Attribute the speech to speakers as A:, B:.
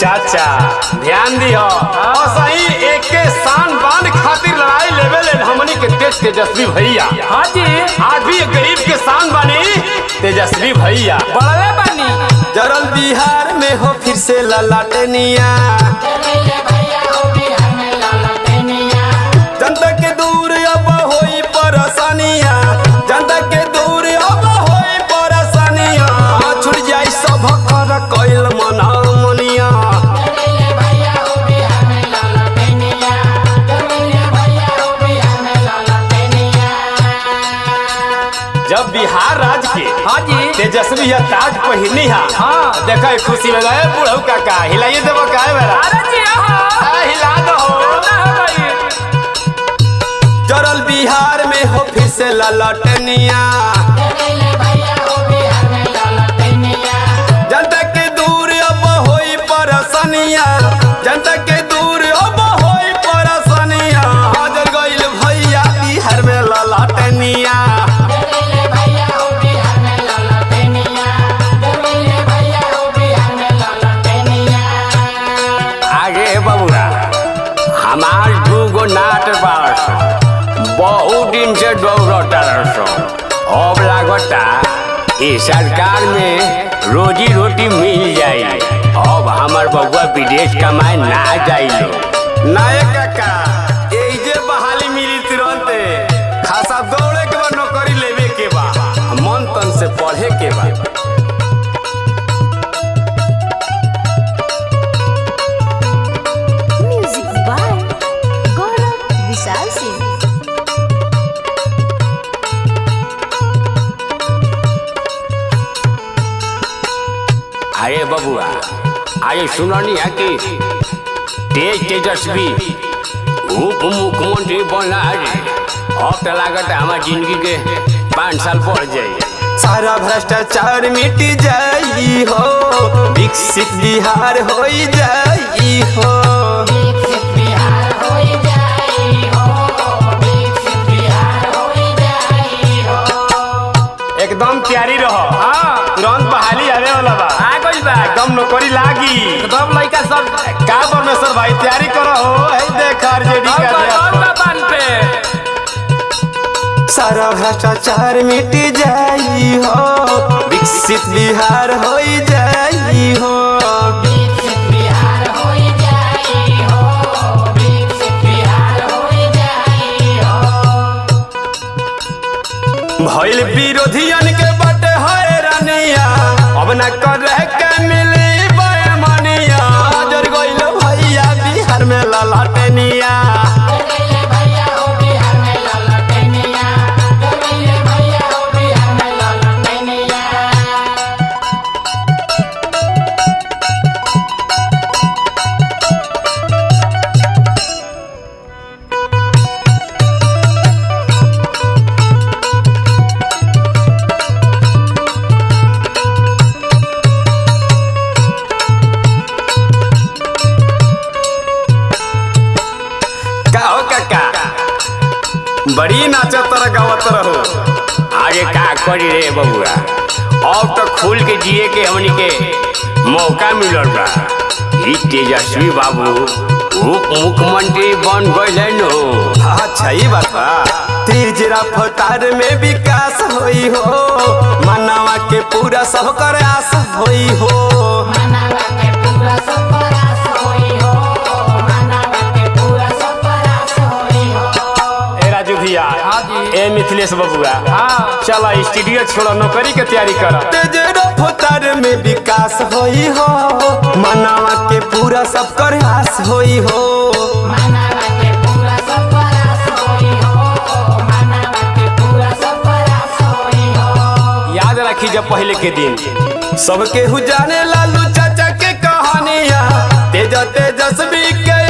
A: चाचा ध्यान दियो और सही एक के शान बांध खातिर लड़ाई लेवे ले हमनी के तेज तेजस्वी भैया
B: हाँ जी
A: आज भी एक गरीब के शान बनी तेजस्वी भैया
B: बड़ले बानी
C: जरल बिहार में हो फिर से ललाटनिया जनता के दूर अब होई परेशानिया जनता के दूर अब होई परेशानिया छुट जाई सब कर कइल मना मनिया
A: जब बिहार राज्य के
B: हाँ जी
A: तेजस्वी या ताज पहिनी हा
B: हाँ।
A: देखा खुशी में गए बुढ़ऊ काका हिलाइए देबो काहे बेरा
B: अरे जी हाँ
A: आ, हिला दो
B: ना हो गई
C: जरल बिहार में हो फिर से ललाटनिया जनता के दूर अब होई परेशानिया जनता के दूर अब होई परेशानिया हाजर गइल भैया बिहार में ललाटनिया
A: आगे बबुरा हमार दूगो नाट बारस बहुत दिन से दौड़ता रसो अब लागता ई सरकार में रोजी रोटी मिल जाई अब हमार बबुआ विदेश कमाए ना जाइलो
C: नायक काका एही जे बहाली मिली तुरंते खासा दौड़े के बा नौकरी लेवे के बा मन तन से पढ़े के बा
D: Music by Gaurav Vishal Singh.
A: अरे बबुआ अरे सुननी है कि तेज तेजस्वी उप मुख्यमंत्री बना रे अब तो लागत हमार जिंदगी के पाँच साल बढ़ जाए
C: सारा भ्रष्टाचार मिट जाई हो विकसित बिहार हो जाई हो
A: एकदम तैयारी रहो
B: हाँ
A: तुरंत बहाली आवे वाला बा
B: आ गई बा
A: एकदम नौकरी लागी
B: एकदम लड़का सब
A: का परमेश्वर भाई तैयारी करो हो है देख आरजेडी
B: और
A: का
B: बा- और
A: अध्यक्ष।
B: बा बान पे
C: सारा भ्रष्टाचार मिट जाई हो विकसित बिहार हो जाई हो भइल विरोधियन के बटे हैरानिया अब न करे के मिली बेमनिया जर गइल भैया बिहार में ललाटनिया का हो काका बड़ी नाचत रह गावत रहो
A: अरे का करी रे बबुआ अब तो खुल के जिए के हमनी के मौका मिलल बा ई तेजस्वी बाबू उप मुख्यमंत्री बन गए नो
C: अच्छा ही बात बा तेज रफ्तार में विकास होई हो मानवा के पूरा सब कर आस होई हो
A: ए राजू भैया
B: हाँ जी।
A: ए मिथिलेश बबुआ
B: हाँ
A: चला स्टूडियो छोड़ो नौकरी के तैयारी कर
C: तेज रफ्तार में विकास होई हो मानवा के पूरा सब कर आस होई हो
A: याद रखी जब पहले के दिन
C: सबके हु जाने लालू चाचा के कहानिया तेज तेजस्वी के